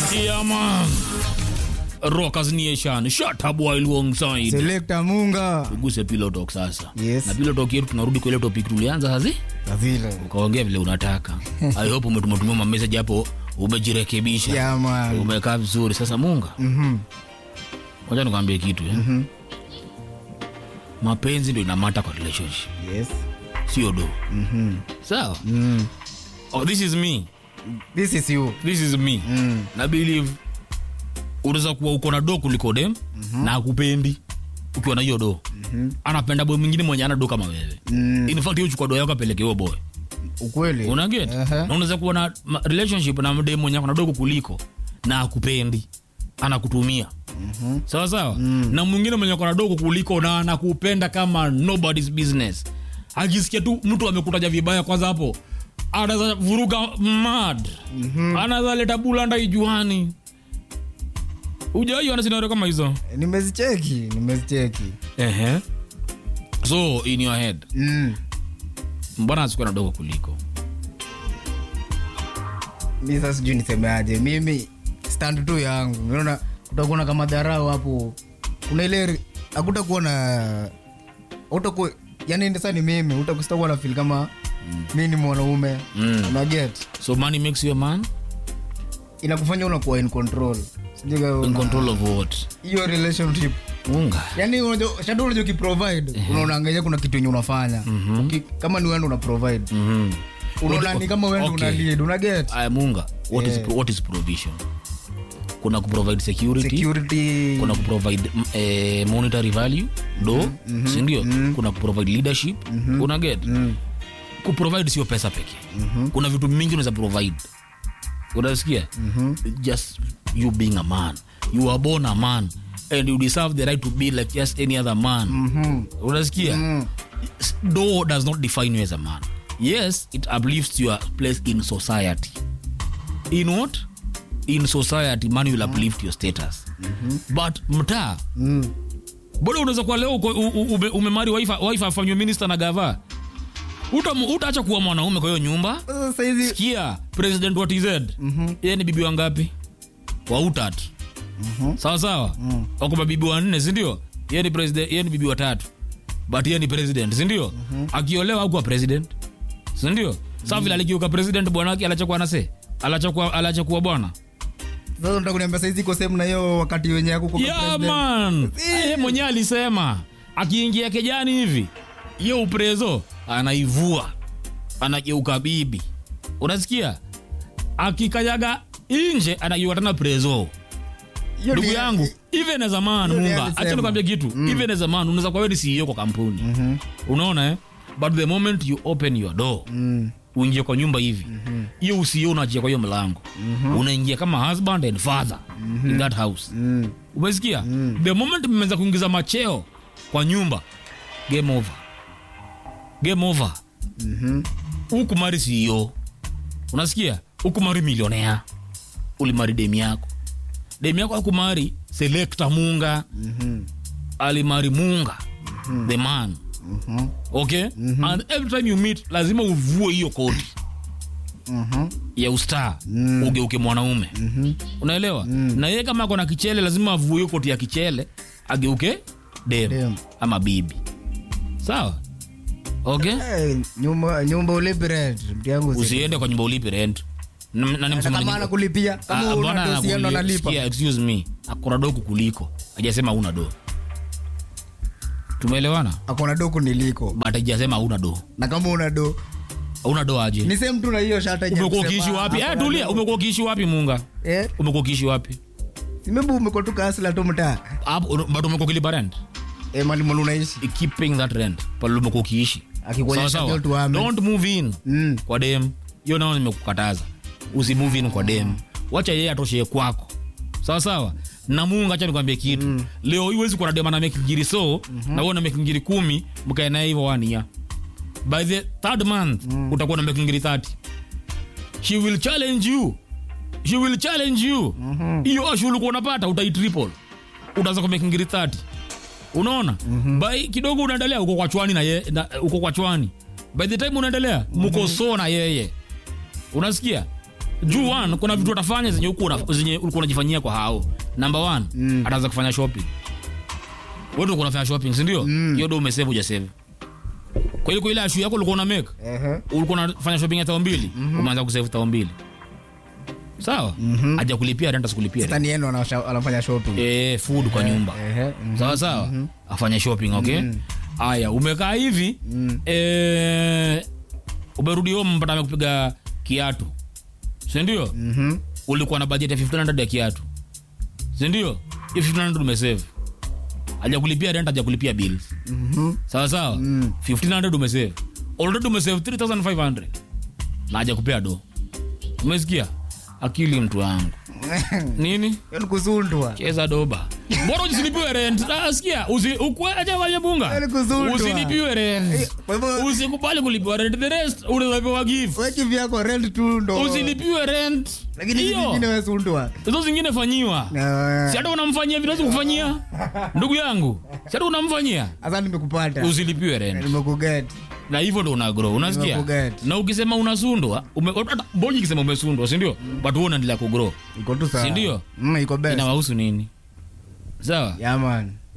Yeah, man. Rockers Nation. Shut up while alongside. Selector Munga. Tuguse pillow talk sasa. Yes. Na pillow talk yetu tunarudi kwa ile topic tulianza hazi. Na vile. Ukaongea vile unataka. I hope umetumatumia ma message hapo umejirekebisha. Yeah, man. Umekaa vizuri. Sasa Munga. Mhm. Ngoja nikwambie kitu ya. Mapenzi ndio inamata kwa relationship. Yes. Sio do. Mhm. Sawa? Mm. Oh, this is me. This is you. This is me. Mm. na believe unaweza kuwa uko na do kuliko dem na akupendi ukiwa na hiyo do anapenda boy mwingine mwenye ana do kama wewe Mm. in fact hiyo chukua do yako apeleke huyo boy Ukweli. una get Aha. na unaweza kuwa na ma- relationship na dem mwenye ako na dogo kuliko na akupendi anakutumia sawa sawa na mwingine mwenye ako na dogo kuliko na anakupenda kama nobody's business akisikia tu mtu amekutaja vibaya kwanza hapo anaweza vuruga mad anaweza leta bulanda ijuani ujaiona sinario kama hizo Nimezicheki, nimezicheki. Ehe. so in your head Mm. mbona asikuwa na dogo kuliko Mi sasa sijui nisemeaje. Mimi stand tu yangu. Unaona kutakuwa na kama dharau hapo. Kuna ile hakutakuwa na utakuwa yani sasa ni mimi utakuwa na feel kama mi ni mwanaume Mm. una get so money makes you a man inakufanya unakuwa in control Sijui kama in una- control of what hiyo relationship unga yani unajua- shadu unajua ukiprovide unaonaangalia kuna kitu yenye unafanya Uki- kama ni wendo una provide Mhm. unaona ni kama wendo Okay. una lead una get Aya, munga what, is, what is provision kuna kuprovide security, security kuna kuprovide mm, eh, monetary value do sindio kuna kuprovide leadership una get kuprovide sio pesa pekee kuna vitu mingi unaweza provide unasikia just you being a man you are born a man and you deserve the right to be like just any other man Mhm. unasikia do does not define you as a man yes it uplifts your place in society in what in society man will uplift your status but mtaa Mm. bado unaweza kuwa leo uko- u- u- ume- umemari wife wife afanywe minister na gava Uta- utaacha kuwa mwanaume kwa hiyo nyumba Sasa saizi kia president wa tz yeye ni bibi wangapi wa utatu sawa sawa wako mabibi wanne sindio yeye ni president yeye ni bibi watatu but yeye ni president sindio akiolewa akuwa president sindio saa vile alikiuka president bwanake alachakuwa nase alachakuwa alachakuwa bwana sasa unataka kuniambia saizi iko sehemu na hiyo wakati wenye yako kwa yeah, president. man yeye mwenyewe alisema akiingia kejani hivi ye uprezo anaivua anageuka bibi unasikia akikanyaga inje anageuka tena prezo Hiyo ndugu ni- yangu even as a man hiyo ni munga alisema. acha nikwambia kitu even as a man unaweza kuwa wewe ni CEO kwa kampuni unaona eh but the moment you open your door Mm. uingie kwa nyumba hivi hiyo mm usio unaachia kwa hiyo mlango unaingia kama husband and father in that house Mm. umesikia the moment mmeweza kuingiza macheo kwa nyumba game over game over Mhm. ukumari CEO unasikia ukumari milionea ulimari demi yako demi yako akumari selekta munga Mhm. alimari munga the man Mhm. okay and every time you meet lazima uvue hiyo koti Mhm. ya ustaa ugeuke mwanaume unaelewa na yeye kama ako na kichele lazima avue hiyo koti ya kichele ageuke dem Dem. ama bibi sawa okay Eh, nyumba nyumba ulipi rent mtu yangu si- usiende kwa nyumba ulipi rent Na- na ni Hata msema kama nini- anakulipia Ah, kama bwana una dosi yenu anakuli- analipa sikia, excuse me akona do kukuliko ajasema una do tumeelewana akona do kuniliko but ajasema una do na kama una do una do aje ni same tu na hiyo shata yenye umekuwa kusema ukiishi wapi eh, akona tulia do. umekuwa ukiishi wapi munga eh umekuwa ukiishi wapi simebu umekuwa tu kasla tu mtaa Hapo, but umekuwa ukilipa rent eh mali mali unaishi keeping that rent pale umekuwa ukiishi Akikuonyesha Sawa, sawa. ndio tuame. don't move in Mm. kwa dem hiyo nao nimekukataza usi move in kwa dem wacha yeye atoshee kwako sawa sawa na mungu acha nikwambie kitu leo hii huwezi kuwa na dem ana mekingiri so na wewe na mekingiri kumi mkae naye hivyo one year by the third month utakuwa na mekingiri 30 she will challenge you she will challenge you hiyo mm ulikuwa unapata utaitriple utaanza kwa mekingiri 30 unaona mm-hmm. by kidogo unaendelea uko kwa chwani na ye, na, uko kwa chwani by the time unaendelea mko so na yeye unasikia juu one kuna vitu atafanya zenye huku una- zenye ulikuwa unajifanyia kwa hao number one Mm. ataanza kufanya shopping wewe ndio unafanya shopping si ndio Mm. hiyo ndio umesave hujasave kwa ile kwa ile ashu yako ulikuwa una make Ehe. ulikuwa unafanya shopping ya tao mbili umeanza kusave tao mbili sawa Mhm. haja kulipia rent asikulipia Sasa ni yeye ndo anasha- anafanya shopping eh food kwa nyumba Ehe, mhm. sawa sawa afanye shopping okay haya umekaa hivi Mm. eh, umerudi home mpata amekupiga kiatu sindio Mhm. ulikuwa na budget ya 1500 ya kiatu sindio hiyo 1500 umesave haja kulipia rent haja kulipia bills Mhm. sawa sawa Mm. 1500 umesave already umesave 3500 na haja kupea do umesikia akili mtu wangu nini Hiyo ni kuzundwa cheza doba mbona usilipiwe rent Ah, sikia usi ukwe acha wale bunga Yaani kuzundwa. usilipiwe rent kwa hivyo usikubali kulipiwa rent the rest unapewa gift weki vyako rent tu ndo usilipiwe rent lakini hizi zingine hiyo wezundwa hizo zingine fanyiwa si hata unamfanyia vinawezi kufanyia ndugu yangu si hata unamfanyia hasa nimekupata usilipiwe rent nimekuget na hivyo ndo una grow unasikia Nimekuget. na ukisema unasundwa ume- hata bonyi ikisema umesundwa sindio but wewe unaendelea kugrow iko tu sawa Si ndio? Mm, iko best inawahusu nini sawa yeah man